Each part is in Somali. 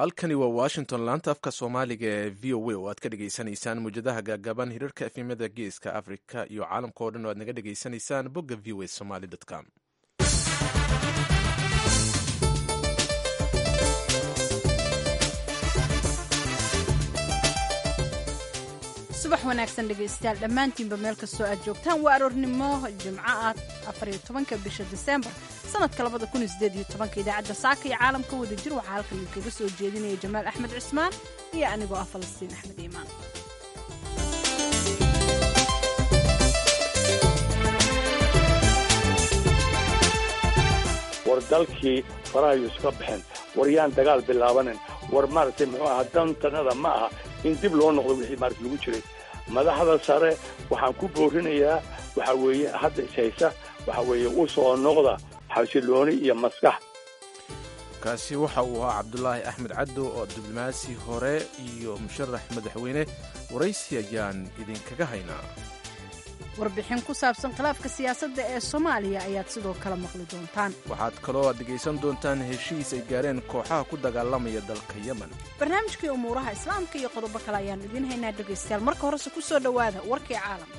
halkani waa washington laanta afka soomaaliga ee v o a oo aad ka dhagaysanaysaan muwjadaha gaagaaban hirarka efemyada geeska africa iyo caalamka oo dhan oo aad naga dhagaysanaysaan bogga v o a somaly com subax wanaagsan dhegaystayaal dhammaantiinba meel kastoo aad joogtaan waa aroornimo jimco ah afariyo tobanka bisha diseembar sanadka labada kun iyo sideed iyo tobanka idaacadda saaka iyo caalamka wada jir waxaa halkan idinkaga soo jeedinaya jamaal axmed cismaan iyo anigoo ah falastiin axmed iimaan war dalkii farahayu iska baxeen war yaan dagaal bilaabanin war maaragtay muxuu aha dantanada ma aha in dib loo noqdo wixii maarata lagu jiray madaxda sare waxaan ku boorinayaa waxa weeye hadda ishaysa waxa weeye u soo noqda xasilooni iyo maskax kaasi waxa uu ahaa cabdulaahi axmed caddo oo diblomaasi hore iyo musharax madaxweyne waraysi ayaan idinkaga haynaa warbixin ku saabsan khilaafka siyaasadda ee soomaaliya ayaad sidoo kale maqli doontaan waxaad kaloo aad dhegaysan doontaan heshiis ay gaareen kooxaha ku dagaalamaya dalka yemen barnaamijkii umuuraha islaamka iyo qodobo kale ayaan idiin haynaa dhegaystayaal marka horese ku soo dhowaada warkii caalamka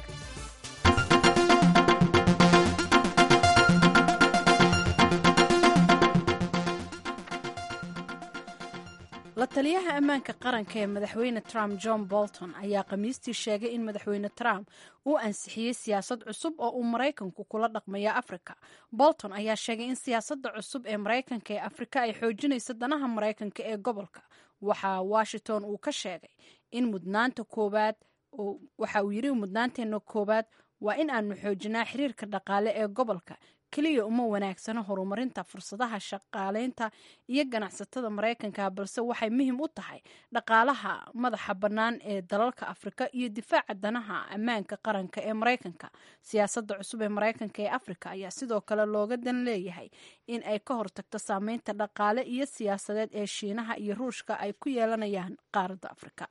la taliyaha ammaanka qaranka ee madaxweyne trump john bolton ayaa khamiistii sheegay in madaxweyne trump uu ansixiyey siyaasad cusub oo uu maraykanku kula dhaqmaya afrika bolton ayaa sheegay in siyaasadda cusub ee maraykanka ee afrika ay xoojinayso danaha maraykanka ee gobolka waxaa washington uu ka sheegay in mudnaanta koowaad waxa uu yidhi mudnaanteena koowaad waa in aanu xoojinaa xiriirka dhaqaale ee gobolka keliya uma wanaagsano horumarinta fursadaha shaqaaleynta iyo ganacsatada maraykanka balse waxay muhiim u tahay dhaqaalaha madaxa bannaan ee dalalka afrika iyo difaaca danaha ammaanka qaranka ee maraykanka siyaasadda cusub ee maraykanka ee afrika ayaa sidoo kale looga dan leeyahay in ay ka hortagto saameynta dhaqaale iyo siyaasadeed ee shiinaha iyo ruushka ay ku yeelanayaan qaaradda afrika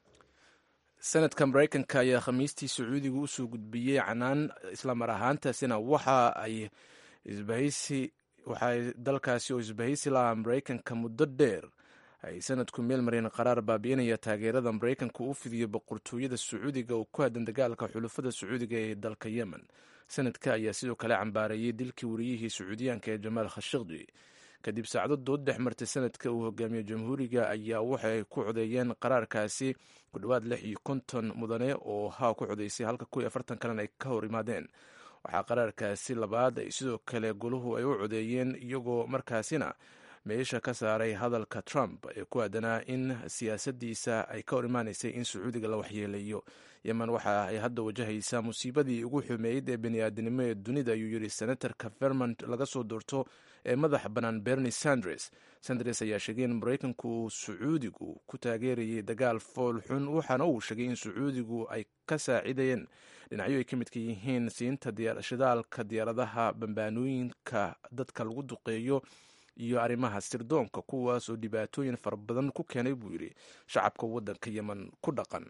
sanadka maraykanka ayaa khamiistii sacuudiga usoo gudbiyey canaan islamar ahaantaasina waxa ay isbahaysi waxay dalkaasi oo isbahaysi lahaa maraykanka muddo dheer ay sanadku meel mareen qaraar baabi'inaya taageerada maraykanka u fidiyo boqortooyada sacuudiga oo ku haddan dagaalka xulufada sacuudiga ee dalka yemen sanadka ayaa sidoo kale cambaareeyey dilkii wariyihii sacuudiyaanka ee jamaal khashikdi kadib saacdo dood dhex martay sanadka uu hogaamiye jamhuuriga ayaa waxay ku codeeyeen qaraarkaasi ku dhowaad lix iyo konton mudane oo haa ku codeysay halka kuw iyo afartan kalena ay ka hor yimaadeen waxaa qaraarkaasi labaad ay sidoo kale goluhu ay u codeeyeen iyagoo markaasina meesha ka saaray hadalka trump ee ku aadanaa in siyaasaddiisa ay ka hor imaanaysay in sacuudiga la waxyeelayo yemen waxa ay hadda wajahaysaa musiibadii ugu xumeeyd ee bani'aadanimo ee dunida ayuu yidhi senatarka vermont laga soo doorto ee madaxa bannaan bernie sanders sanders ayaa sheegay in maraykanku uu sacuudigu ku taageerayay dagaal fool xun waxaana uu sheegay in sacuudigu ay ka saacidayeen dhinacyo ay ka midka yihiin siinta shidaalka diyaaradaha bambaanooyinka dadka lagu duqeeyo iyo arrimaha sirdoonka kuwaas oo dhibaatooyin fara badan ku keenay buu yidhi shacabka waddanka yemen ku dhaqan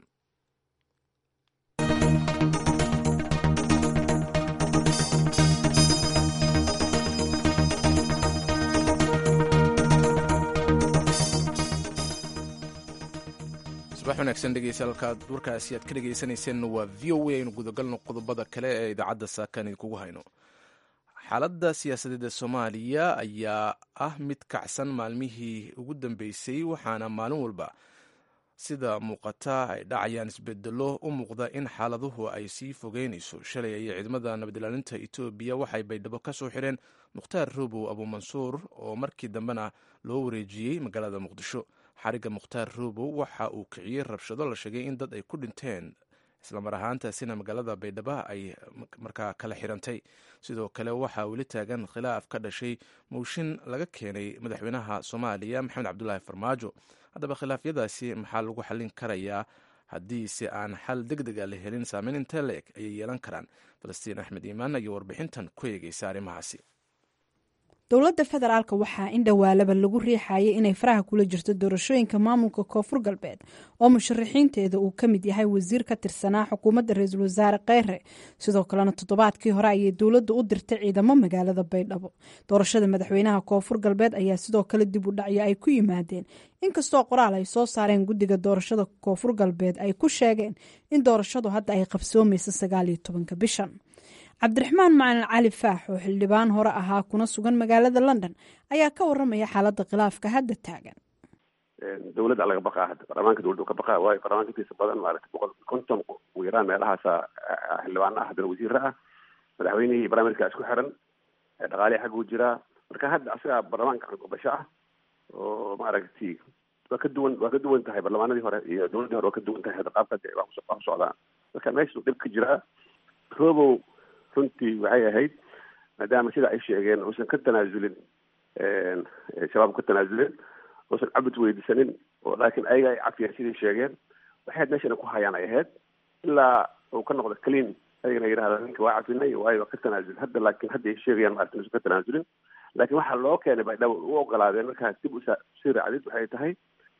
subax wanaagsan dhegeystayaal warkaasi aad ka dhegeysaneyseen waa v o a aynu gudagalno qodobada kale ee idaacadda saakaan idinkugu hayno xaaladda siyaasadeed ee soomaaliya ayaa ah mid kacsan maalmihii ugu dambeysay waxaana maalin walba sida muuqata ay dhacayaan isbedelo u muuqda in xaaladuhu ay sii fogeynayso shalay ayay ciidamada nabadilaalinta etoobiya waxay baydhabo ka soo xireen mukhtaar robow abuumansuur oo markii dambena loo wareejiyey magaalada muqdisho xarigga mukhtaar robow waxa uu kiciyey rabshado la sheegay in dad ay ku dhinteen islamar ahaantaasina magaalada baydhabo ay markaa kala xirantay sidoo kale waxaa weli taagan khilaaf ka dhashay mooshin laga keenay madaxweynaha soomaaliya maxamed cabdulaahi farmaajo haddaba khilaafyadaasi maxaa lagu xallin karayaa haddiise aan xal deg deg a la helin saameyn intee la eg ayay yeelan karaan falastiin axmed iimaan ayaa warbixintan ku eegeysa arrimahaasi dowladda federaalka waxaa in dhowaalaba lagu riixayay inay faraha kula jirto doorashooyinka maamulka koonfur galbeed oo musharaxiinteeda uu ka mid yahay wasiir ka tirsanaa xukuumadda ra-iisul wasaare kheyre sidoo kalena toddobaadkii hore ayay dowladda u dirtay ciidamo magaalada baydhabo doorashada madaxweynaha koonfur galbeed ayaa sidoo kale dib u dhacyo ay ku yimaadeen inkastoo qoraal ay soo saareen guddiga doorashada koonfur galbeed ay ku sheegeen in doorashadu hadda ay qabsoomaysa sagaal iyo tobanka bishan cabdiraxmaan macalin cali faax oo xildhibaan hore ahaa kuna sugan magaalada london ayaa ka waramaya xaaladda khilaafka hadda taagan dowladda laga baqaa hadda baarlamaanka dowladda ka baqaa waayo baarlamaanka intiisa badan maaragtay boqol konton ugu yaraan meelahaasa xildhibaana ah haddana wasiira ah madaxweynihii barnaamijka isku xiran dhaqaalihi xagguu jiraa marka hadda asagaa baarlamaanka cangobasho ah oo maaragtay waa ka duwan waa ka duwan tahay baarlamaanadii hore iyo dowladdii hore waa ka duwan tahay hadda qaabka hadda waa ku socdaan marka meeshu dhib ka jiraa robow runtii waxay ahayd maadaama sida ay sheegeen uusan ka tanaasulin shabaab ka tanaasulin uusan cabud weydiisanin oo laakiin ayaga ay cafiyeen siday sheegeen waxay meeshana ku hayaan ay ahayd ilaa uu ka noqdo clean ayagana yidhahda ninka waa cafinay waayo ka tanaasul hadda laakiin hadda ay sheegayaan maarata inuusan ka tanaasulin laakiin waxaa loo keenay baydhabo u ogolaadeen markaas dib usa sii raacdid waxay tahay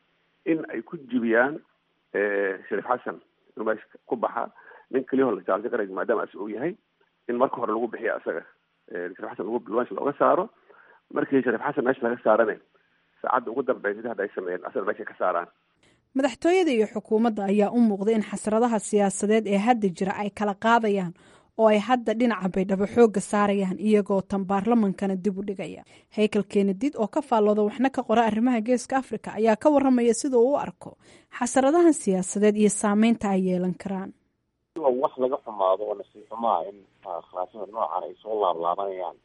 in ay ku jibiyaan shariif xasan inuu meesha ku baxa nin keliyaho la jaalsi qaray maadaama as uu yahay in marka hore lagu bixiya asaga shariif xasan lagu meesha looga saaro markii shariif xasan meesha laga saarana saacadda ugu dambeysay hadda ay sameeyeen asaga meesha ka saaraan madaxtooyada iyo xukuumadda ayaa u muuqda in xasradaha siyaasadeed ee hadda jira ay kala qaadayaan oo ay hadda dhinaca baydhabo xoogga saarayaan iyagoo tan baarlamankana dib u dhigaya haykel keenadid oo ka faallooda waxna ka qora arrimaha geeska afrika ayaa ka waramaya sida uu u arko xasradahan siyaasadeed iyo saameynta ay yeelan karaan wax laga xumaado oo nasiixumaa in khilaafyada noocan ay soo laablaabanayaan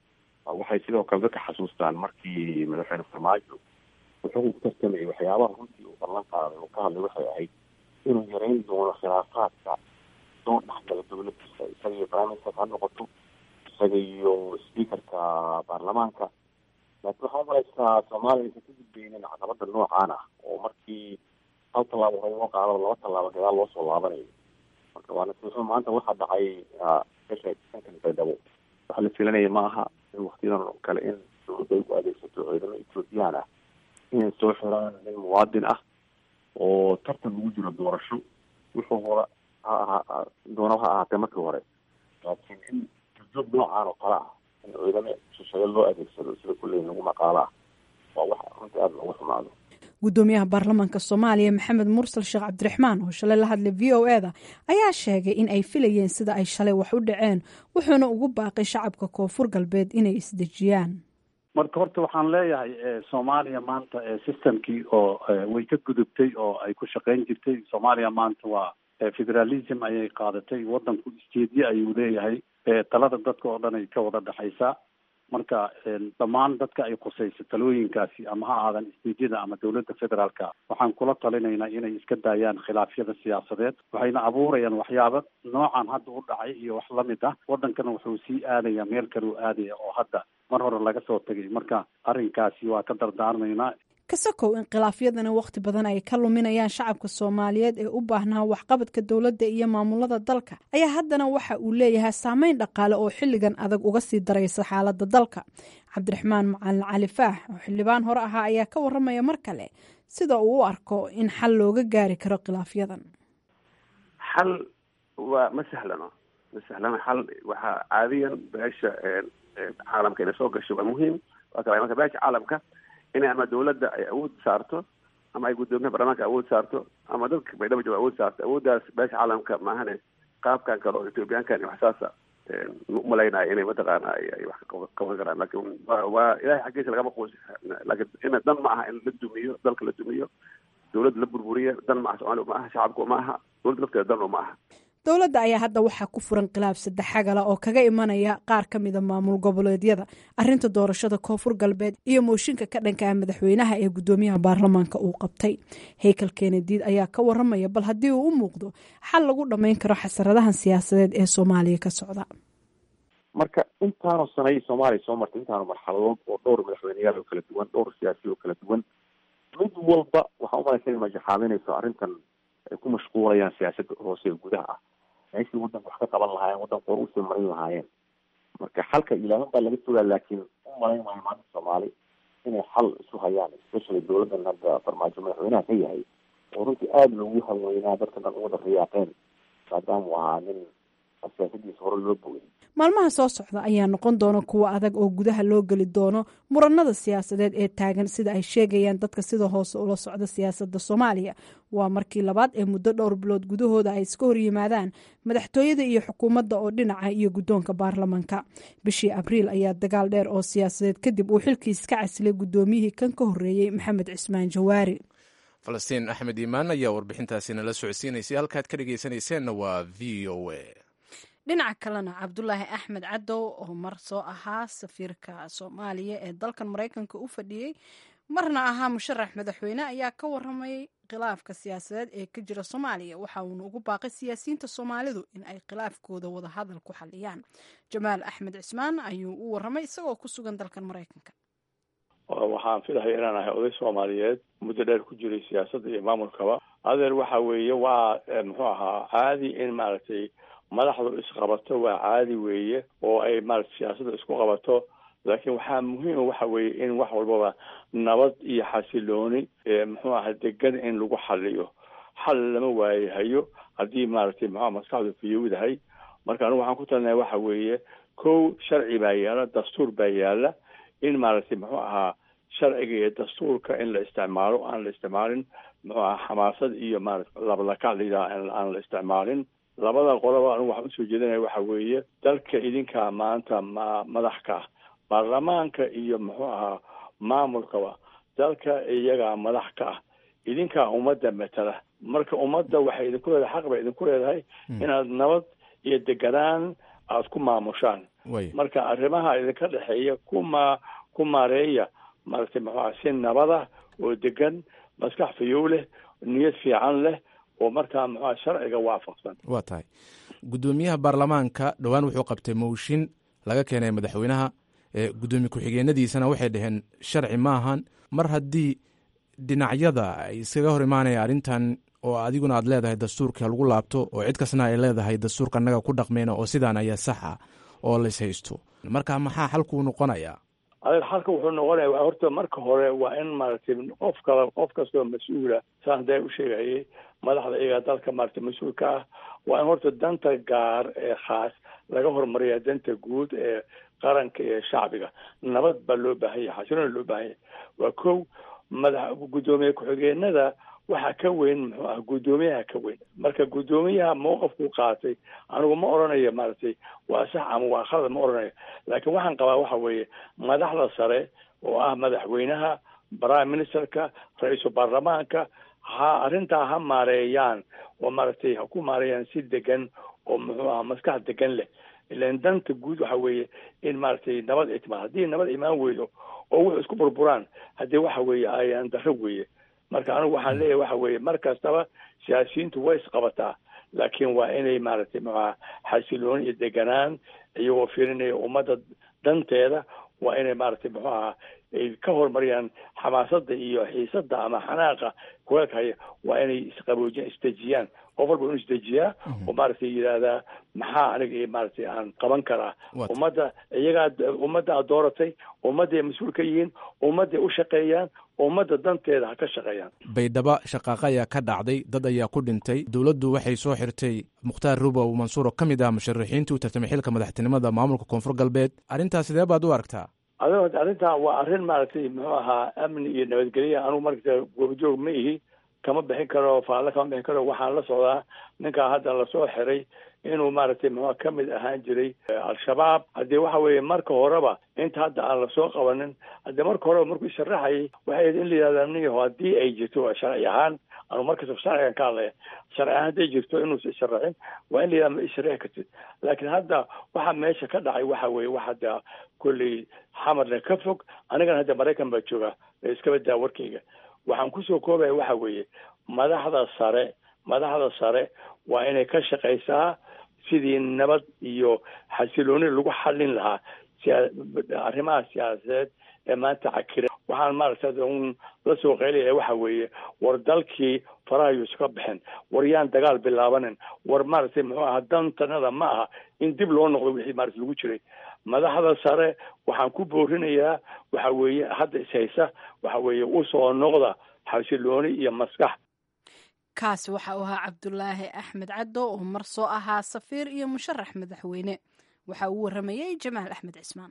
waxay sidoo kale dadka xasuustaan markii madaxweyne farmaajo wuxuu ku tartamayay waxyaabaha runtii uu ballan qaaday oo ka hadlay waxay ahayd inuu yareyn doono khilaafaadka soo dhexgala dowladiisa isaga iyo barnaamijka ha noqoto isaga iyo speakerka baarlamaanka laakiin waxaa umalaysaa soomaaliya aysan ka gudbeynin caqabada noocaan ah oo markii hal tallaabo hore loo qaado laba tallaabo gadaal loo soo laabanayo marka waa nasiixo maanta waxaa dhacay bisha sankan baydhabo waxaa la filanaya ma aha in waktiyadan oo kale in dowladda ay u adeegsato ciidamo ethoobiyan ah inay soo xiraan nin muwaadin ah oo tartan ugu jiro doorasho wuxuu hore ha ahaa doona ha ahaatee markii hore laakiin in joog noocaan oo kale ah in ciidamo shisheeye loo adeegsado sida kulley nagu maqaalo ah waa wax runtii aada loogu xumaado gudoomiyaha baarlamaanka soomaaliya maxamed mursal sheekh cabdiraxmaan oo shalay la hadlay v o eda ayaa sheegay in ay filayeen sida ay shalay wax u dhaceen wuxuuna ugu baaqay shacabka koonfur galbeed inay isdejiyaan marka horta waxaan leeyahay soomaaliya maanta systemkii oo way ka gudubtay oo ay ku shaqayn jirtay soomaaliya maanta waa federalism ayay qaadatay wadanku isteedye ayuu leeyahay talada dadka oo dhan ay ka wada dhexaysaa marka dhammaan dadka ay khusayso talooyinkaasi ama ha aadan isteedyada ama dowladda federaalka waxaan kula talinaynaa inay iska daayaan khilaafyada siyaasadeed waxayna abuurayaan waxyaaba noocan hadda u dhacay iyo wax lamid ah wadankana wuxuu sii aadaya meel kale u aadaya oo hadda mar hore laga soo tegay marka arrinkaasi waa ka dardaarmaynaa kasakow in khilaafyadana wakhti badan ay ka luminayaan shacabka soomaaliyeed ee u baahnaa waxqabadka dowladda iyo maamulada dalka ayaa haddana waxa uu leeyahay saameyn dhaqaale oo xilligan adag uga sii daraysa xaaladda dalka cabdiraxmaan macalin cali faax oo xildhibaan hore ahaa ayaa ka waramaya mar kale sida uu u arko in xal looga gaari karo khilaafyadan xal waa ma sahlano ma sahlano xal waxaa caadiyan beesha caalamka inay soo gasho waa muhiim waa kala marka beesha caalamka inay ama dawladda ay awood saarto ama ay guddoomiyaha baarlamaanka awood saarto ama dadka baydhabo jooga awood saarto awooddaas beesha caalamka maahane qaabkan kale oo ethoobiyaankan iyo waxsaasa umalaynaya inay mataqaana ay wax ka qaban karaan lakin waa ilahay xaggiisa lagama quusi lakin ina dan ma aha in la dumiyo dalka la dumiyo dawladda la burburiya dan ma aha somalia ma aha shacabka ma aha dawladda lafteeda dan ma aha dowladda ayaa hadda waxaa ku furan khilaaf saddex xagala oo kaga imanaya qaar ka mida maamul goboleedyada arinta doorashada koonfur galbeed iyo mooshinka ka dhanka ah madaxweynaha ee guddoomiyaha baarlamaanka uu qabtay haykel keenadiid ayaa ka waramaya bal haddii uu u muuqdo xal lagu dhammayn karo xasaradahan siyaasadeed ee soomaaliya ka socda marka intaanu sanay soomaaliya soo martay intaanu marxaladood oo dhowr madaxweyneyaal oo kala duwan dhowr siyaasiya oo kala duwan mid walba waxaa umalaysa inay majaxaadinayso arrintan ay ku mashquulayaan siyaasadda hoose ee gudaha ah meeshii wadanka wax ka qaban lahaayeen wadanka hore usii marin lahaayeen marka xalka ilaahan baa laga fogaa laakiin u malayn maayo maanta soomaali inay xal isu hayaan especially dowladdan hadda farmaajo madaxweynaha ka yahay oo runtii aada loogu haweynaa dadka dhan u wada riyaaqeen maadaama uu ahaa nin siyaasadiisa hore loo bogay maalmaha soo socda ayaa noqon doona kuwo adag oo gudaha loo geli doono muranada siyaasadeed ee taagan sida ay sheegayaan dadka sida hoose ula socda siyaasadda soomaaliya waa markii labaad ee muddo dhowr bilood gudahooda ay iska horyimaadaan madaxtooyada iyo xukuumadda oo dhinaca iyo guddoonka baarlamanka bishii abriil ayaa dagaal dheer oo siyaasadeed kadib uu xilkiis ka casilay guddoomiyihii kan ka horreeyey maxamed cismaan jawaari falastiin axmed iimaan ayaa warbixintaasi nala socodsiinaysay halkaad ka dhegeysanayseena waa v o a dhinaca kalena cabdulaahi axmed cadow oo mar soo ahaa safiirka soomaaliya ee dalkan maraykanka u fadhiyey marna ahaa musharax madaxweyne ayaa ka waramay khilaafka siyaasadeed ee ka jira soomaaliya waxa uuna ugu baaqay siyaasiyiinta soomaalidu in ay khilaafkooda wada hadal ku xaliyaan jamaal axmed cismaan ayuu u waramay isagoo ku sugan dalkan maraykanka waxaan filahaya inaan ahay oday soomaaliyeed muddo dheer ku jiray siyaasadda iyo maamulkaba adeer waxa weeye waa muxuu ahaa caadi in maaragtay madaxdu isqabato waa caadi weeye oo ay maarata siyaasadda isku qabato laakiin waxaa muhiima waxa weeye in wax walbaba nabad iyo xasilooni muxuu aha degan in lagu xaliyo xal lama waayahayo haddii maaragtay muxua maskaxdu fiyowdahay marka anigu waxaan ku talinahay waxa weeye kow sharci baa yaala dastuur baa yaala in maaragtay muxuu ahaa sharciga iyo dastuurka in la isticmaalo aan la isticmaalin muxuu aha xamaasad iyo maarata labalakac layidhaha aan la isticmaalin labada qoloba anigu waxaan usoo jeedinaya waxa weeye dalka idinkaa maanta ma madax ka ah baarlamaanka iyo muxuu ahaa maamulkaba dalka iyagaa madax ka ah idinkaa ummadda matala marka ummadda waxay idinku leedahay xaq bay idinku leedahay inaad nabad iyo deganaan aada ku maamushaan marka arrimaha idinka dhexeeya kuma ku maareeya maaragtay muxuu aha si nabada oo degan maskax fayow leh niyad fiican leh oo markaa muxua sharciga waafaqsan waa tahay guddoomiyaha baarlamaanka dhowaan wuxuu qabtay mooshin laga keenay madaxweynaha guddoomiye ku-xigeenadiisana waxay dhaheen sharci ma ahan mar haddii dhinacyada ay iskaga hor imaanaya arrintan oo adiguna aad leedahay dastuurka lagu laabto oo cid kasna ay leedahay dastuurka annaga ku dhaqmeyna oo sidaan ayaa saxa oo la ishaysto marka maxaa xalkuu noqonayaa adeer xalka wuxuu noqonaya horta marka hore waa in maaragtay qof kala qof kastoo mas-uula saan hadee u sheegayay madaxda iyagaa dalka maaragtay mas-uulka ah waa in horta danta gaar ee khaas laga hormariya danta guud ee qaranka iyo shacbiga nabad baa loo baahan yahay xasiloona loo baahan yahay waa kow madax guddoomiye ku-xigeenada waxaa ka weyn muxuu ah guddoomiyaha ka weyn marka guddoomiyaha mowqafkuu qaatay anigu ma odhanayo maaragtay waa sax ama waa khalad ma odhanayo laakiin waxaan qabaa waxa weeye madaxda sare oo ah madaxweynaha prime ministerka ra-iisul baarlamaanka ha arrintaa ha maareeyaan oo maaragtay ha ku maareeyaan si degan oo muxuu aha maskax degan leh ilan danta guud waxa weeye in maaragtay nabad ay timaado haddii nabad imaan weydo oo wuxuu isku burburaan haddii waxa weeye ayaan darro weeye marka anigu waxaan leeyahay waxa weeye mar kastaba siyaasiyiintu way isqabataa laakiin waa inay maaragtay muxuaha xasilooni iyo deganaan iyagoo fiirinaya ummadda danteeda waa inay maaragtay muxuu ahaa ay ka horumariyaan xamaasada iyo xiisada ama xanaaqa kuleelka haya waa inay isqaboojiyaan isdejiyaan qof walba inuu isdejiyaa oo maaragtay yidhaahdaa maxaa aniga iyo maaragtay aan qaban karaa ummadda iyagaa ummadda aad dooratay ummadday mas-uul ka yihiin ummadday u shaqeeyaan ummadda danteeda ha ka shaqeeyaan baydhabo shaqaaqa ayaa ka dhacday dad ayaa ku dhintay dowladdu waxay soo xirtay mukhtaar rubow mansuur oo ka mid ah musharaxiintii u tartamay xilka madaxtinimada maamulka koonfur galbeed arrintaas sidee baad u aragtaa ado arrintaa waa arrin maaragtay muxuu ahaa amni iyo nabadgelya anugu markata goobjoog ma ihi kama bixin karo faalle kama bixin karo waxaan la socdaa ninkaa hadda lasoo xiray inuu maaragtay muxua ka mid ahaan jiray al-shabaab haddii waxa weeye marka horeba inta hadda aan lasoo qabanin haddii marka horeba markuu sharaxayay waxay in la yidhahdaa niyaho haddii ay jirto sharci ahaan anu markasta sharcigan ka hadlaya sharci ahaan hadday jirto inuusa isharaxin waa in la yidhahda ma isharaxi kartid laakiin hadda waxa meesha ka dhacay waxa weeye wax hadda kolley xamarna ka fog anigana hadda maraykan baa jooga iskaba daa warkayga waxaan kusoo koobaya waxa weeye madaxda sare madaxda sare waa inay ka shaqaysaa sidii nabad iyo xasilooni lagu xallin lahaa arrimaha siyaasadeed ee maanta cakira waxaan maaragtay un la soo qaylaya waxa weeye war dalkii farahayuu iska baxeen war yaan dagaal bilaabanin war maaragtay muxuu aha dantanada ma aha in dib loo noqdo wixii maarata lagu jiray madaxda sare waxaan ku boorinayaa waxa weeye hadda ishaysa waxa weeye usoo noqda xasilooni iyo maskax kaasi waxa uu ahaa cabdulaahi axmed caddo oo mar soo ahaa safiir iyo musharax madaxweyne waxa uu waramayey jamaal axmed cismaan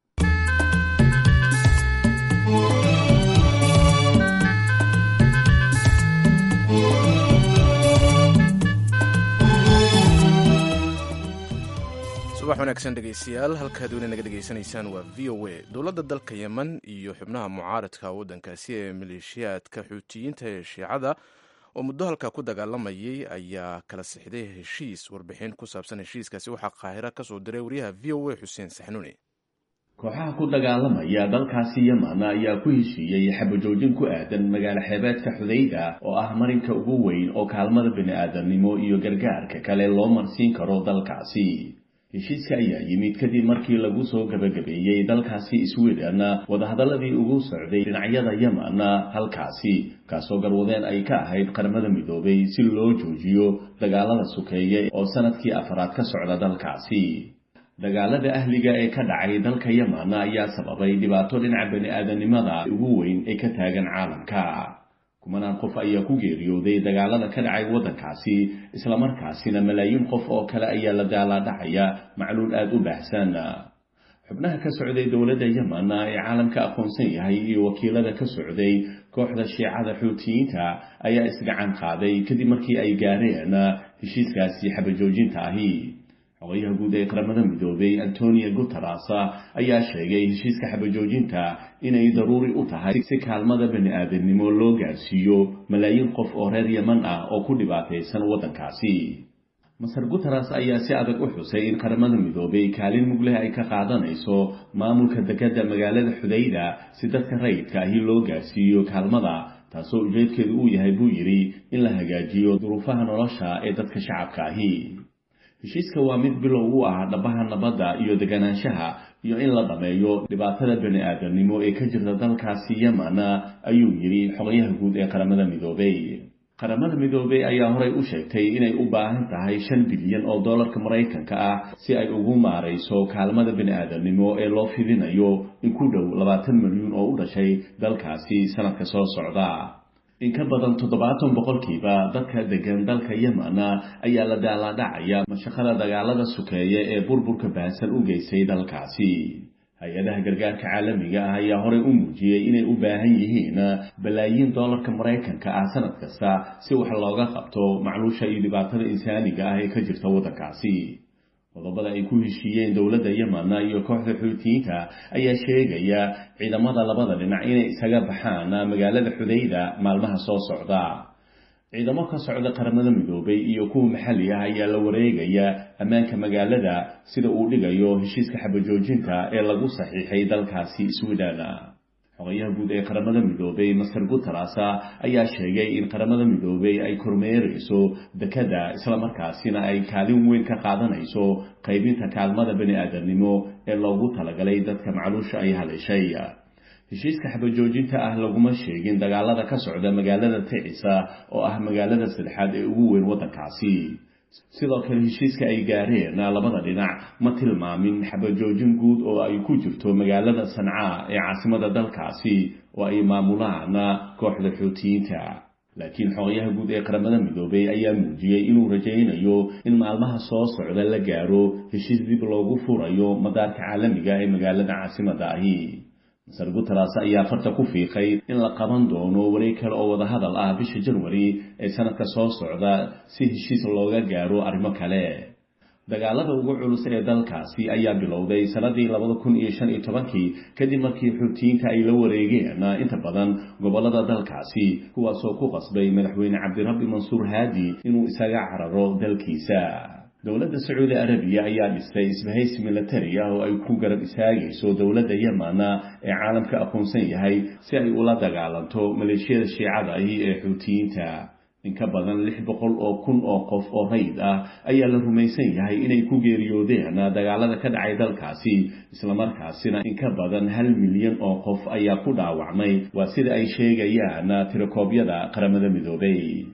subax wanaagsan dhegeystayaal halkaad weli naga dhegeysanaysaan waa v o a dowladda dalka yemen iyo xubnaha mucaaradka waddankaasi ee maleeshiyaadka xuutiyiinta ee shiicada oo muddo halka ku dagaalamayay ayaa kala sixday heshiis warbixin ku saabsan heshiiskaasi waxaa qaahira kasoo diray wariyaha v o a xuseen saxnuuni kooxaha ku dagaalamaya dalkaasi yemen ayaa ku heshiiyey xabajoojin ku aadan magaalo xeebeedka xudayda oo ah marinka ugu weyn oo kaalmada bini-aadamnimo iyo gargaarka kale loo marsiin karo dalkaasi heshiiska ayaa yimid kadib markii lagu soo gabagabeeyey dalkaasi sweden wadahadaladii ugu socday dhinacyada yemen halkaasi kaasoo garwadeen ay ka ahayd qaramada midoobay si loo joojiyo dagaalada sukeeye oo sanadkii afaraad ka socda dalkaasi dagaalada ahliga ee ka dhacay dalka yemen ayaa sababay dhibaato dhinaca bani-aadanimada ugu weyn ee ka taagan caalamka kumanaan qof ayaa ku geeriyooday dagaalada ka dhacay waddankaasi islamarkaasina malaayiin qof oo kale ayaa la daalaadhacaya macluul aada u baahsan xubnaha ka socday dowladda yemen ee caalamka aqoonsan yahay iyo wakiilada ka socday kooxda shiicada xuutiyiinta ayaa isgacan qaaday kadib markii ay gaareen heshiiskaasi xabajoojinta ahi xogayaha guud ee qaramada midoobay antonio guteres ayaa sheegay heshiiska xabajoojinta inay daruuri u tahay si kaalmada bani-aadamnimo loo gaarsiiyo malaayiin qof oo reer yeman ah oo ku dhibaataysan waddankaasi maser guteres ayaa si adag u xusay in qaramada midoobay kaalin mugleh ay ka qaadanayso maamulka dekadda magaalada xudayda si dadka rayidka ahi loo gaarsiiyo kaalmada taasoo ujeedkeedu uu yahay buu yidhi in la hagaajiyo duruufaha nolosha ee dadka shacabka ahi heshiiska waa mid bilow u ah dhabaha nabadda iyo deganaanshaha iyo in la dhameeyo dhibaatada bani-aadamnimo ee ka jirta dalkaasi yemen ayuu yidhi xogayaha guud ee qaramada midoobay qaramada midoobey ayaa horey u sheegtay inay u baahan tahay shan bilyan oo dollarka maraykanka ah si ay ugu maarayso kaalmada bani-aadamnimo ee loo fidinayo in ku dhow labaatan milyuun oo u dhashay dalkaasi sanadka soo socda in ka badan toddobaatan boqolkiiba dadka degan dalka yemen ayaa la daalaadhacaya mashaqada dagaalada sukeeye ee burburka baahsan u geystay dalkaasi hay-adaha gargaarka caalamiga ah ayaa horey u muujiyey inay u baahan yihiin balaayiin dollarka maraykanka ah sanad kasta si wax looga qabto macluusha iyo dhibaatada insaaniga ah ee ka jirta waddankaasi qodobada ay ku heshiiyeen dowladda yemen iyo kooxda xuutiyiinta ayaa sheegaya ciidamada labada dhinac inay isaga baxaan magaalada xudayda maalmaha soo socda ciidamo ka socda qaramada midoobay iyo kuwa maxalli ah ayaa la wareegaya ammaanka magaalada sida uu dhigayo heshiiska xabajoojinta ee lagu saxiixay dalkaasi sweden xogayaha guud ee qaramada midoobay master guteres ayaa sheegay in qaramada midoobay ay kormeerayso dekadda islamarkaasina ay kaalin weyn ka qaadanayso qaybinta kaalmada bani-aadamnimo ee loogu talagalay dadka macluusha ay haleeshay heshiiska xabajoojinta ah laguma sheegin dagaalada ka socda magaalada ticisa oo ah magaalada saddexaad ee ugu weyn waddankaasi sidoo kale heshiiska ay gaareen labada dhinac ma tilmaamin xabajoojin guud oo ay ku jirto magaalada sancaa ee caasimada dalkaasi oo ay maamulaan kooxda xuutiyiinta laakiin xogayaha guud ee qaramada midoobay ayaa muujiyey inuu rajaynayo in maalmaha soo socda la gaaro heshiis dib loogu furayo madaarka caalamiga ee magaalada caasimada ahi maser guteres ayaa farta ku fiiqay in la qaban doono wareeg kale oo wadahadal ah bisha janwari ee sanadka soo socda si heshiis looga gaaro arrimo kale dagaalada ugu culus ee dalkaasi ayaa bilowday sanadii labada kun iyo shan iyo tobankii kadib markii xuutiyiinta ay la wareegeen inta badan gobolada dalkaasi kuwaasoo ku qasbay madaxweyne cabdirabbi mansuur haadi inuu isaga cararo dalkiisa dowladda sacuudi arabiya ayaa dhistay isbahaysi milatari ah oo ay ku garab istaagayso dowladda yemen ee caalamka aqoonsan yahay si ay ula dagaalanto maleeshiyada shiicada ahi ee xuutiyiinta in ka badan lix boqol oo kun oo qof oo rayid ah ayaa la rumaysan yahay inay ku geeriyoodeen dagaalada ka dhacay dalkaasi islamarkaasina in ka badan hal milyan oo qof ayaa ku dhaawacmay waa sida ay sheegayaan tirakoobyada qaramada midoobay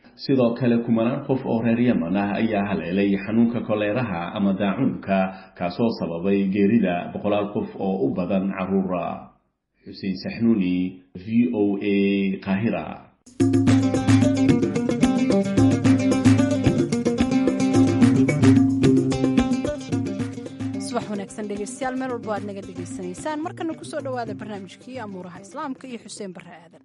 sidoo kale kumanaan qof oo reer yemen ah ayaa haleelay xanuunka koleeraha ama daacuunka kaasoo sababay geerida boqolaal qof oo u badan caruura xuseen saxnuuni v o a qaahira subax wanaagsan dhegeystayaal meel walba aad naga dhegaysanaysaan markana kusoo dhowaada barnaamijkii amuuraha islaamka iyo xuseen barre aadan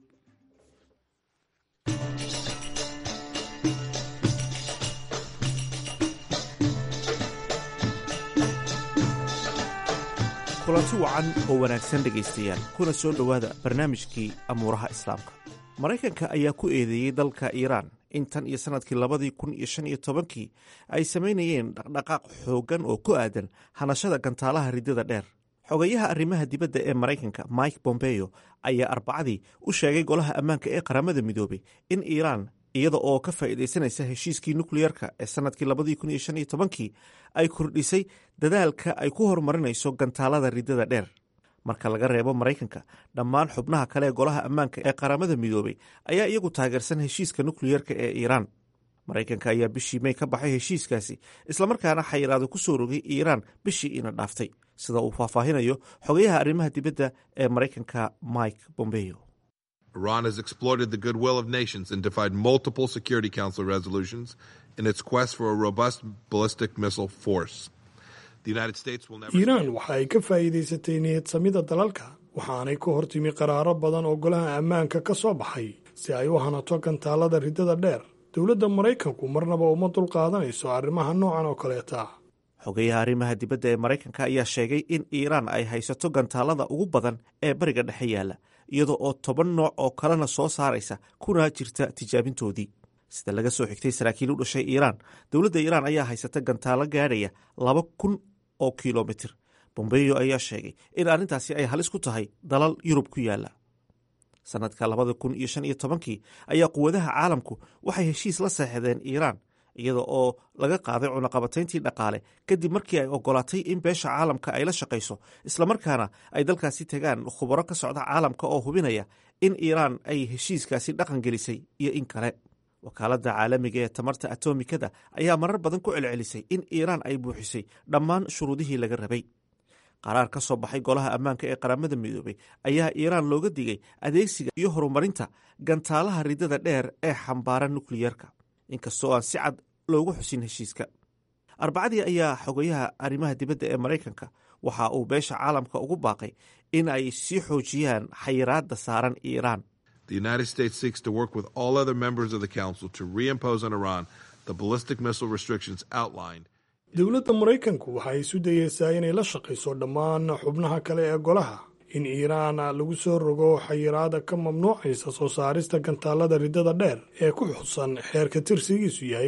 kulanti wacan oo wanaagsan dhegaystayaal kuna soo dhowaada barnaamijkii amuuraha islaamka maraykanka ayaa ku eedeeyey dalka iiraan in tan iyo sannadkii labadii kun iyo shan iyo tobankii ay samaynayeen dhaqdhaqaaq xooggan oo ku aadan hanashada gantaalaha riddada dheer xogayaha arrimaha dibadda ee maraykanka mike bombeo ayaa arbacadii u sheegay golaha ammaanka ee qaramada midoobay in iiraan iyada oo ka faa'iidaysanaysa heshiiskii nukleyerka ee sannadkii labadii kun iyo shan iyo tobankii ay kordhisay dadaalka ay ku horumarinayso gantaalada riddada dheer marka laga reebo maraykanka dhammaan xubnaha kale ee golaha ammaanka ee qaramada midoobay ayaa iyagu taageersan heshiiska nukleyerka ee iiraan maraykanka ayaa bishii may ka baxay heshiiskaasi islamarkaana xayiraado ku soo rogay iiraan bishii ina dhaaftay sida uu faahfaahinayo xogayaha arrimaha dibadda ee maraykanka mike bombeo Iran has exploited the goodwill of nations and defied multiple Security Council resolutions in its quest for a robust ballistic missile force. The United States will never. iiraan waxa ay ka faa'iidaysatay niyad samida dalalka waxaanay ka hortimi qaraaro badan oo golaha ammaanka ka soo baxay si ay u hanato gantaalada riddada dheer dowladda maraykanku marnaba uma dulqaadanayso arrimaha noocan oo kaleeta xogayaha arrimaha dibadda ee maraykanka ayaa sheegay in iiraan ay haysato gantaalada ugu badan ee bariga dhexe yaalla iyada oo toban nooc oo kalena soo saaraysa kuna jirta tijaabintoodii sida laga soo xigtay saraakiil u dhashay iiraan dowladda iiraan ayaa haysata gantaalo gaadhaya laba kun oo kilomitir bombeyo ayaa sheegay in arrintaasi ay halis ku tahay dalal yurub ku yaalla sannadka labada kun iyo shan iyo tobankii ayaa quwadaha caalamku waxay heshiis la seexdeen iiraan iyada oo laga qaaday cunaqabatayntii dhaqaale kadib markii ay ogolaatay in beesha caalamka ay la shaqayso islamarkaana ay dalkaasi tagaan khubaro ka socda caalamka oo hubinaya in iiraan ay heshiiskaasi dhaqan gelisay iyo in kale wakaaladda caalamiga ee tamarta atomikada ayaa marar badan ku celcelisay in iiraan ay buuxisay dhammaan shuruudihii laga rabay qaraar ka soo baxay golaha ammaanka ee qaramada midoobay ayaa iiraan looga digay adeegsiga iyo horumarinta gantaalaha riddada dheer ee xambaara nukliyerka inkastoo aan si cad loogu xusin heshiiska arbacadii ayaa xogayaha arrimaha dibadda ee maraykanka waxa uu beesha caalamka ugu baaqay in ay sii xoojiyaan xayiraadda saaran iiraan The United States seeks to work with all other members of the Council to reimpose on Iran the ballistic missile restrictions outlined. dowladda maraykanku waxa ay isu dayeysaa inay la shaqayso dhammaan xubnaha kale ee golaha in iiraan lagu soo rogo xayiraada ka mamnuucaysa soo saarista gantaalada riddada dheer ee ku xusan xeerka tirsigiisu yahay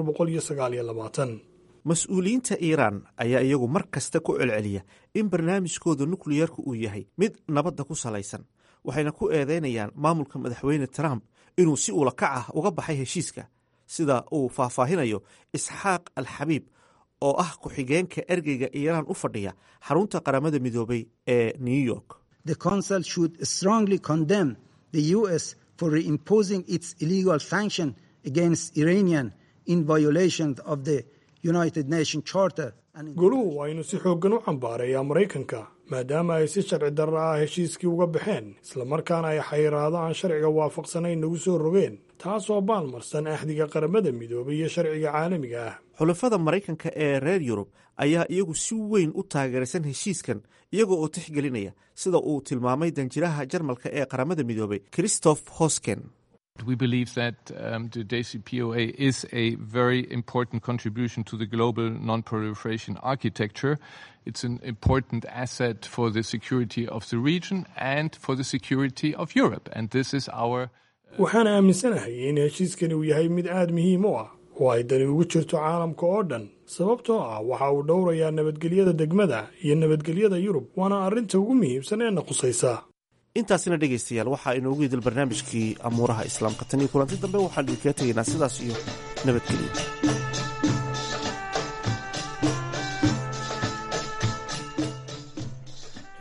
mas-uuliyiinta iiraan ayaa iyagu mar kasta ku celceliya in barnaamijkooda nukliyerka uu yahay mid nabadda ku salaysan waxayna ku eedeynayaan maamulka madaxweyne trump inuu si ula kac ah uga baxay heshiiska sida uu faahfaahinayo isxaaq alxabiib oo ah ku-xigeenka ergeyga iiraan u fadhiya xarunta qaramada midoobay ee new york The Council should strongly condemn the U.S. for reimposing its illegal sanction against Iranian in violation of the United Nations Charter. goluhu waa inuu si xooggan u cambaareeyaa maraykanka maadaama ay si sharci darra ah heshiiskii uga baxeen islamarkaana ay xayiraado aan sharciga waafaqsanayn nagu soo rogeen taasoo baalmarsan axdiga qaramada midoobay iyo sharciga caalamiga ah xulafada maraykanka ee reer yurub ayaa iyagu si weyn u taageersan heshiiskan iyaga oo tixgelinaya sida uu tilmaamay danjiraha jarmalka ee qaramada midoobay christoph hosken We believe that um, the JCPOA is a very important contribution to the global non-proliferation architecture. It's an important asset for the security of the region and for the security of Europe. And this is our. waxaan aaminsanahay in heshiiskani uu yahay mid aad muhiim u ah oo ay dani ugu jirto caalamka oo dhan sababtoo ah waxa uu dhowrayaa nabadgelyada degmada iyo nabadgelyada yurub waana arrinta ugu muhiimsan ee na qusaysa intaasina dhegaystayaal waxaa inoogu idil barnaamijkii amuuraha islaamka tan iyo kulanti dambe waxaan idinkaga tegaynaa sidaas iyo nabadgelyo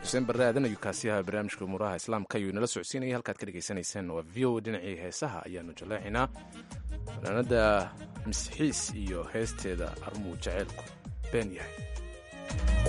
xuseen barre aadan ayuu kaasiyaha barnaamijka umuuraha islaamka ayuu inala socodsiinaya halkaad ka dhegaysanayseen waa v o dhinacii heesaha ayaanu jaleecinaa fanaanada misxiis iyo heesteeda armuu jaceylku been yahay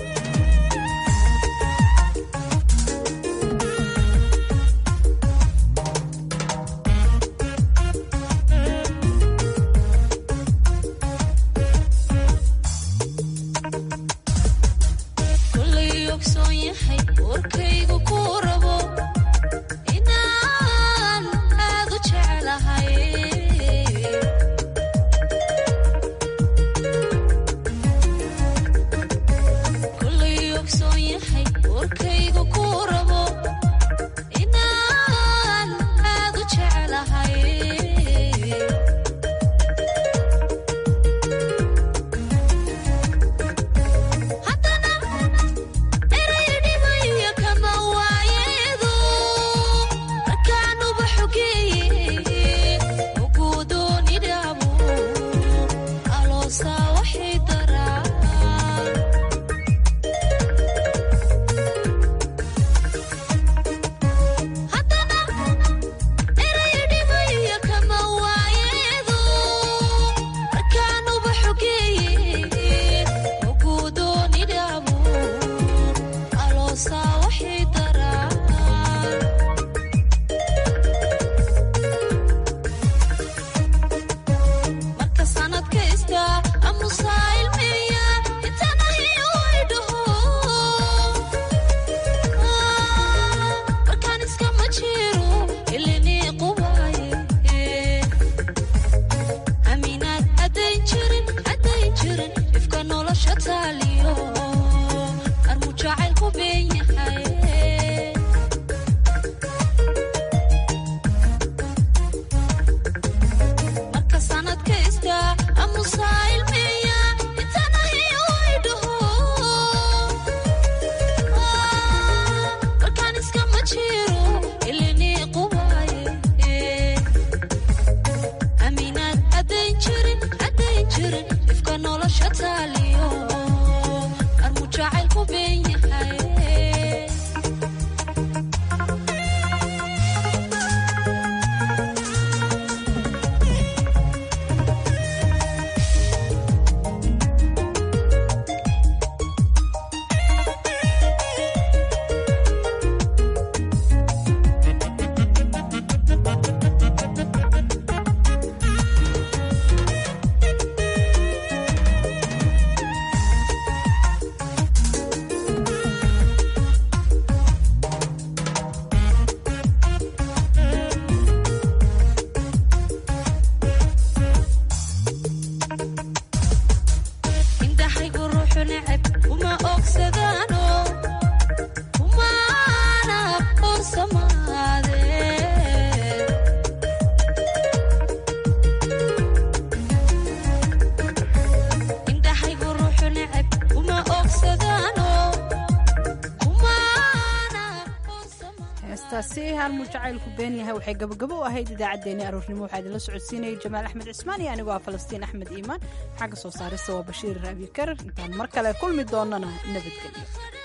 heestaasi haalmuu jacaylku been yahay waxay gabagabo u ahayd idaacaddeenii aroornimo waxaa idinla socodsiinayay jamaal axmed cismaan iyo anigoo ah falastiin axmed iimaan xagga soo saarista waa bashiir raabiye karar intaan mar kale kulmi doonana nabadgelyo